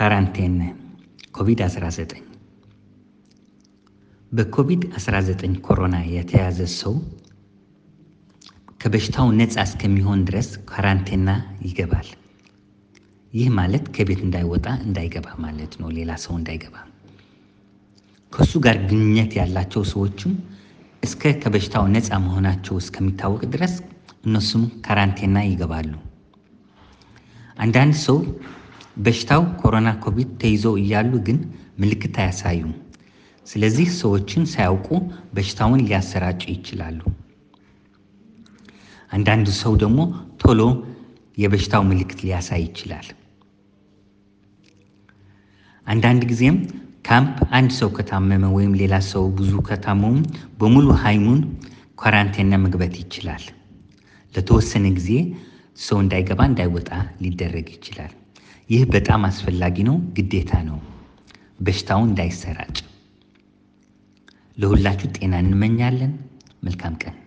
ካራንቴን ኮቪድ-19 በኮቪድ-19 ኮሮና የተያዘ ሰው ከበሽታው ነፃ እስከሚሆን ድረስ ካራንቴና ይገባል። ይህ ማለት ከቤት እንዳይወጣ እንዳይገባ ማለት ነው። ሌላ ሰው እንዳይገባ። ከእሱ ጋር ግንኙነት ያላቸው ሰዎችም እስከ ከበሽታው ነፃ መሆናቸው እስከሚታወቅ ድረስ እነሱም ካራንቴና ይገባሉ። አንዳንድ ሰው በሽታው ኮሮና ኮቪድ ተይዘው እያሉ ግን ምልክት አያሳዩም። ስለዚህ ሰዎችን ሳያውቁ በሽታውን ሊያሰራጩ ይችላሉ። አንዳንዱ ሰው ደግሞ ቶሎ የበሽታው ምልክት ሊያሳይ ይችላል። አንዳንድ ጊዜም ካምፕ አንድ ሰው ከታመመ ወይም ሌላ ሰው ብዙ ከታመሙ በሙሉ ሀይሙን ኳራንቴና መግባት ይችላል። ለተወሰነ ጊዜ ሰው እንዳይገባ እንዳይወጣ ሊደረግ ይችላል። ይህ በጣም አስፈላጊ ነው፣ ግዴታ ነው፣ በሽታውን እንዳይሰራጭ። ለሁላችሁ ጤና እንመኛለን። መልካም ቀን